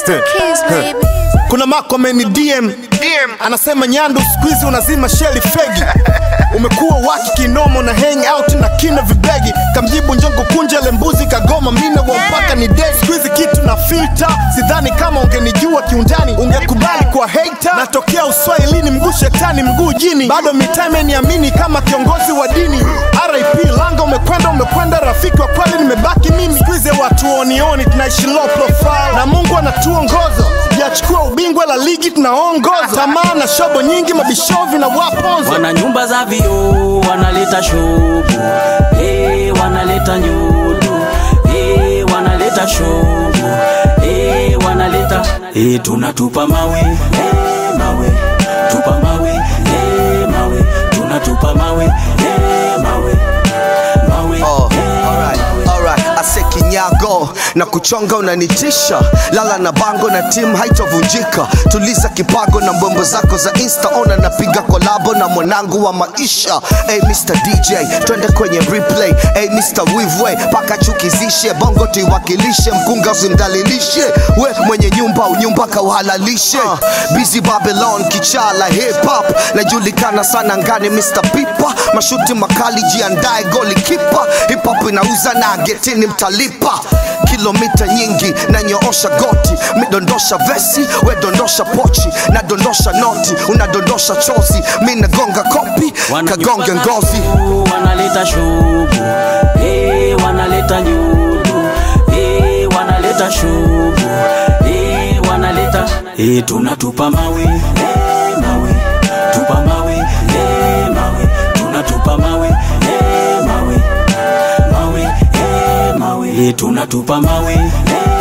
Kiss, baby. kuna mako ameni DM anasema Nyandu siku hizi unazima sheli fegi umekuwa waki kinomo na hang out na kina vibegi kamjibu njongo kunja lembuzi kagoma mine wa mpaka ni dei siku hizi kitu na filter sidhani kama ungenijua kiundani ungekubali kwa hater natokea uswahilini mguu shetani mguu jini bado mitaa imeniamini kama kiongozi wa dini RIP langa umekwenda umekwenda rafiki wa kweli nimebaki mimi siku hizi watu onioni tunaishi low profile na Mungu anatuongoza yachukua ubingwa la ligi tunaongoza tamaa na shobo nyingi mabishovi na waponzo wana nyumba za vioo wanaleta shobo hey, wanaleta nyudu hey, wanaleta shobo hey, wanaleta hey, tunatupa mawe hey, mawe tupa mawe hey, mawe tunatupa mawe hey, mawe mawe Oh, hey, alright, alright. Ase kinyago na kuchonga unanitisha, lala na bango na timu haitovunjika. Tuliza kipago na mbwembo zako za insta, ona napiga kolabo na mwanangu wa maisha. Hey, Mr DJ, twende kwenye replay. Hey, Mr Wivwe, paka chukizishe bongo tuiwakilishe, mkunga usimdalilishe, we mwenye nyumba unyumba kauhalalishe. Uh, busy Babylon, kichala hip hop, najulikana sana ngani Mr Pipa, mashuti makali, jiandae goli kipa. Hip hop inauza na getini mtalipa kilomita nyingi na nyoosha goti midondosha vesi we dondosha pochi na dondosha noti unadondosha chozi mi nagonga kopi Wana kagonge nyumba za ngozi vioo, wanaleta shobo hey, wanaleta nyudu hey, wanaleta shobo hey, wanaleta hey, tunatupa mawe hey, mawe tupa mawe hey, mawe tunatupa mawe hey, mawe mawe hey, mawe hey, tunatupa mawe hey,